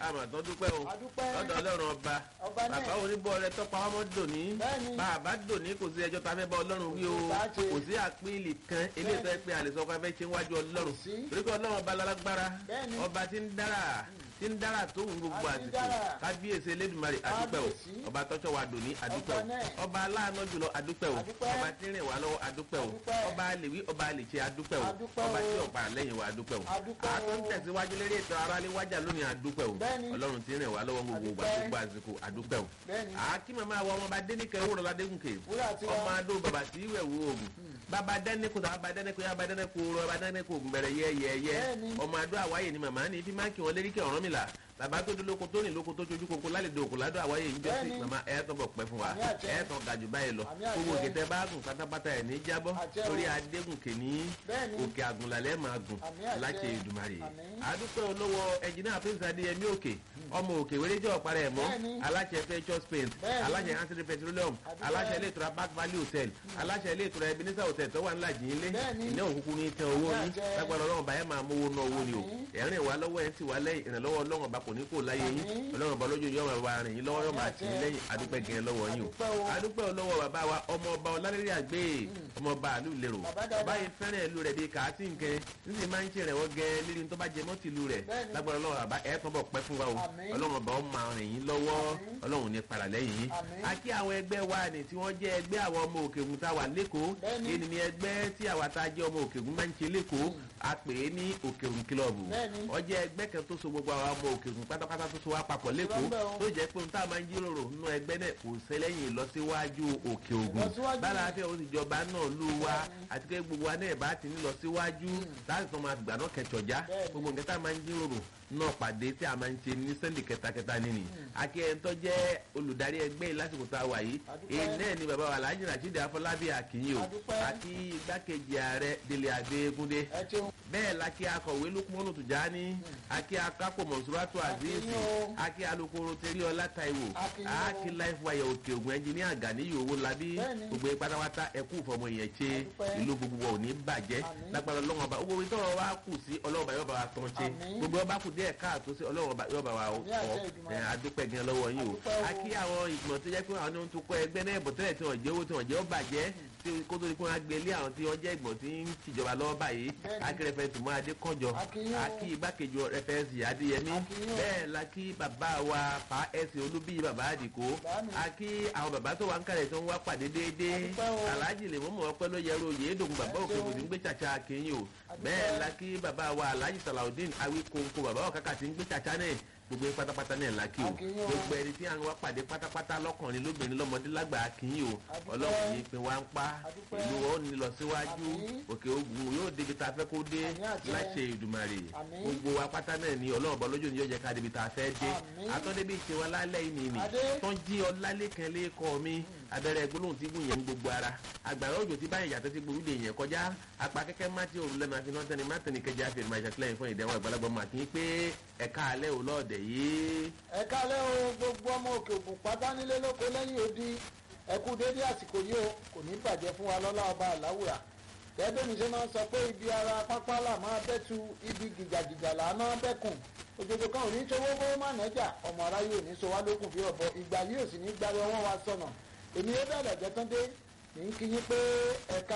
àmọ̀ tó dúpẹ́ o Adúpẹ́. lọ́dọ̀ ọlọ́run ọba Ọba náà. bàbá oníbọ̀ rẹ tọ́pa ọmọ dòní Bẹ́ẹ̀ni. bàbá dòní kò sí ẹjọ́ tá a fẹ́ bá ọlọ́run wí o Kò sí bá ṣe. kò sí àpíìlì kan eléyìí tó yẹ pé àlè sọ pé a fẹ́ ṣe wájú ọlọ́run Kò sí. torí pé ọlọ́run ọba lálágbára Bẹ́ẹ̀ni. ọba tí ń dára tí ń dára tó ń gbogbo A ti ń àsìkò dára. kábíyèsí elédùnmarè adúpẹ́ o Kábíyèsí. ọba tọ́jọ́ wa dòní adúpẹ́ Ọba o náà. ọba aláàánú jùlọ adúpẹ́ o Adúpẹ́. ọba tí ń rìn wá lọ́wọ́ adúpẹ́ o Adúpẹ́. ọba àlèwí ọba àlèṣe adúpẹ́ o Adúpẹ́ ọba o. tí ọ̀pá lẹ́yìn wa adúpẹ́ o Adúpẹ́ o. àtún tẹ̀síwájú lérí ètò aráalé wájà lónìí adúpẹ́ o Bẹ́ẹ̀ni. ọlọ́run tí ń rìn wá lọ́wọ́ gbogbo ìgbà Adúpẹ́. gbogbo àsìkò adúpẹ́ o Bẹ́ẹ̀ni. àkí màmá wa ọmọba dénìkẹ́ wúrọ̀ ládégùnkè Wúrà tiwa. ọmọ adó bàbá tí ìwẹ̀ wú oògùn bàbá dẹ́nẹ́kù tó bàbá dẹ́nẹ́kù yá bàbá dẹ́nẹ́kù rọ bàbá dẹ́nẹ́kù oògùn bẹ̀rẹ̀ yẹ́yẹ́yẹ́ Bẹ́ẹ̀ni. ọmọ adó àwáyé ni màmá ní fi máa ń kí wọn lérí kí ọ̀ràn mi là bàbá tó dúró lóko tó rìn lóko tó sojú koko lálejò òkú ládùn àwáyé ń jọ́sí Bẹ́ẹ̀ni. màmá ẹ̀ tó bọ̀ pẹ́ fún wa Àmì àṣẹ. ẹ̀ tó gàjù báyìí lọ Àmì àṣẹ. gbogbo òkètè bá gùn pátápátá ẹ̀ ní jábọ́ Àṣẹ o. torí adégùnkè ní Bẹ́ẹ̀ni. òkè àgùnlálẹ̀ máa gùn Àmì àṣẹ. láṣẹ ìdùmarè Àmín. adúpẹ́ olówó ẹnjìnìá prince adéyẹmí òkè ọmọ òkè wẹ́rẹ́jọ́ ọ̀parẹ́ ẹ̀mọ́ Bẹ́ẹ̀ni. aláṣẹ fẹ́jọ́ spain Bẹ́ẹ̀ni. aláṣẹ hansel petroleum Adúpẹ́. aláṣẹ ilé ìtura back valley hotel aláṣẹ ilé ìtura ebenezer hotel tó wà ńlá jìn ilé Bẹ́ẹ̀ni. ilé òkùnkùn ní tẹ owó ní Àṣẹ. lágbára ọlọ́run bá yẹn máa mówó ná owó ni o Àmín. ẹ̀rín wa lọ́wọ́ ẹ̀ ń tì wá lẹ́yìn ìrànlọ́wọ́ ọlọ́run ọba kò ní kó láyé yín Àmín. ọlọ́run ọba lójú yóò máa wá rìn yín lọ́wọ́ yóò máa tì yín Àṣẹ. lẹ́yìn adúpẹ́ gẹ̀ẹ́ lọ́wọ́ yín o Adúpẹ́ o. adúpẹ́ olówó bàbá wa ọmọ ọba ọlálẹ́rẹ́ àgbẹ̀ ọmọ ọba àlù lérò Bàbá dáadáa. báyìí fẹ́ràn ìlú rẹ̀ bíi kàá tí nǹkan níbi máa ń ṣe rẹ̀ wọ́n gẹ́ lírí tó bá jẹ mọ́ tìlú rẹ̀ Bẹ́ẹ̀ni. lágbára ọlọ́run àbá ẹ̀ tán bọ̀ pẹ́ fún wa o Àmín. ọlọ́run ọba ó máa rìn yín lọ́wọ́ Àmín. ọlọ́run ní padà lẹ́yìn yín Àmín. a kí àwọn ẹgbẹ́ wa ni tí wọ́n jẹ́ ẹgbẹ́ àwọn ọmọ òkègùn tá a wà lẹ́kọ̀ọ́ Bẹ́ẹ̀ni. èyí ni ẹgbẹ́ tí àwa tá a jẹ́ ọmọ òkègùn máa ń ṣe lẹ́kọ̀ọ́ a pè é ní òkègùn kílọ̀bù Bẹ́ẹ̀ni. ó jẹ́ ẹgbẹ́ kan tó so gbogbo àwọn ọmọ òkègùn pátápátá tó so wá papọ̀ lẹ́kọ̀ọ́ Ìrọ̀lẹ́ o. tó jẹ́ pé ohun tá a máa ń jíròrò nínú ẹgbẹ́ náà kò sẹ́lẹ̀yìn ìlọsíwájú òkè ògùn Ìlọsíwájú. bálàáfíà ó sì jọba náà lù wá àti pé gbogbo wa náà bá ti ní lọ síwájú láti tán máa gbà náà kẹjọjá Bẹ́ẹ̀ni. gbogbo nǹkan tá a máa ń jíròrò náà pàdé tí a máa ń ṣe ní sẹ́ndì kẹtakẹta nínú akẹ́yẹn tó jẹ́ olùdarí ẹgbẹ́ yìí lásìkò tá a wà yìí Adúpẹ́. èyí náà ni bàbá wa Alhaji Rasheed Afọlábí Akínyìn o Adúpẹ́. àti igbákejì ààrẹ Délé Adégúndé ẹ ṣeun. bẹ́ẹ̀ la kí akọ̀wé Lukmanu Tujani akí akápò Mọ̀súrátù Azeez Akínyìn o. akí alukoro Teríọlá Táíwò Akínyìn o. akí life wire òkè ògùn ẹnjìníà Ganiyu Owólabí Bẹ́ẹ̀ni. gbogbo pátápátá ẹkú fọmọ yẹn ṣe Adúpẹ́. ìlú gbogbo wa ò ní bàjẹ́ Àmín. lágbára Ọlọ́run ọba gbogbo ìtọ́rọ̀ wa kù sí Ọlọ́run ọba yóò bá wa tán ṣe Àmín. gbogbo ọba kù díẹ̀ káàtó sí Ọlọ́run ọba yóò bá wa Àmín àṣẹ kọ́ Èdùmàrè. ẹ̀, adúpẹ́ gan lọ́wọ́ yín o Adúpẹ́ o. akí àwọn ìgbìmọ̀ tó jẹ́ pé àwọn ohun tó kọ́ ẹgbẹ́ náà bọ̀ tẹ́lẹ̀ tí wọ́n jẹ́ owó tí wọ́n jẹ́ ó bàjẹ́ tí kó tó di pé wọ́n á gbé lé àwọn tí wọ́n jẹ́ ìgbìmọ̀ tí ń tìjọba lọ́wọ́ báyìí Bẹ́ẹ̀ni. akí rẹfẹ̀tì mọ́ adékọ́jọ Akínyìn o. akí igbákejì rẹfẹ̀tì adéyẹmí Akínyìn o. bẹ́ẹ̀ la kí bàbá wa pa ẹ̀sìn olúbíyì bàbá àdìkó Bàámi. akí àwọn bàbá tó wà ń kálẹ̀ tó ń wá pàdé déédéé Adúpẹ́ o. aláàjì lè mọ́mọ́ ọpẹ́ ló yẹrù òye èdògùn bàbá Ẹ òkè ṣeun. kò sí ń gbé chàchà kìíní o Adúpẹ́. bẹ́ẹ̀ la kí bàbá wa aláàjì salaudeen awíkóńkó bàbá òkàkà tí ń gbé chàchà náà gbogbo yín pátápátá náà la kí o Akínyìn o. gbogbo ẹni tí à ń wá pàdé pátápátá lọ́kùnrin lóbìnrin lọ́mọdé lágbà kìíní o Adúpẹ́. ọlọ́run yìí pé wá ń pa Adúpẹ́. ìlú wọn ò ní lọ síwájú Àmín. òkè ogun yóò débi tá a fẹ́ kó dé Àmín àṣẹ. láṣẹ ìdùmarè Àmín. gbogbo wa pátá náà ni ọlọ́run bọ́ lójú ni yóò jẹ́ ká débi tá a fẹ́ dé Àmín. atọ́débí ìṣe wa lálẹ́ yìí nìyí Adé. tó ń jí ọlálẹ́kan lẹ́kọ̀ọ́ mi abẹ́rẹ́ gbólóhùn tí gùn yẹn ń gbogbo ara àgbàrá òjò tí báyìí yàtọ̀ sí gbòòrò lè yẹn kọjá apá kẹ́kẹ́ má ti òrùlé máa fi náà tẹ́ni má tẹ́ni kẹjá fi ìrìnàjò àtìlẹ́yìn fún ìdẹ́wọ̀n àgbàlagbà máa kí n pé ẹ̀ka alẹ́ ò lọ́ọ̀dẹ̀ yìí. ẹ kálẹ́ o gbogbo ọmọ òkè ògùn pátá nílé lóko lẹ́yìn odi ẹ kú dédé àsìkò yìí o kò ní bàjẹ́ fún wa lọ́lá ọba àláwùrà gẹ́gẹ́ mi ṣe máa ń sọ pé ibi ara pápá là máa bẹ́tu ibi gìjàgìjà là máa bẹ́kùn òjòjò kan ò ní ṣòwò kó má nẹ́jà ọmọ aráyé ò ní so wá lókùn bí ọ̀bọ ìgbà yìí ò sì ní gbára wọn wá sọnà èmi ó bẹ̀rẹ̀ jẹ́ tán dé ní kí yín pé ẹ̀ka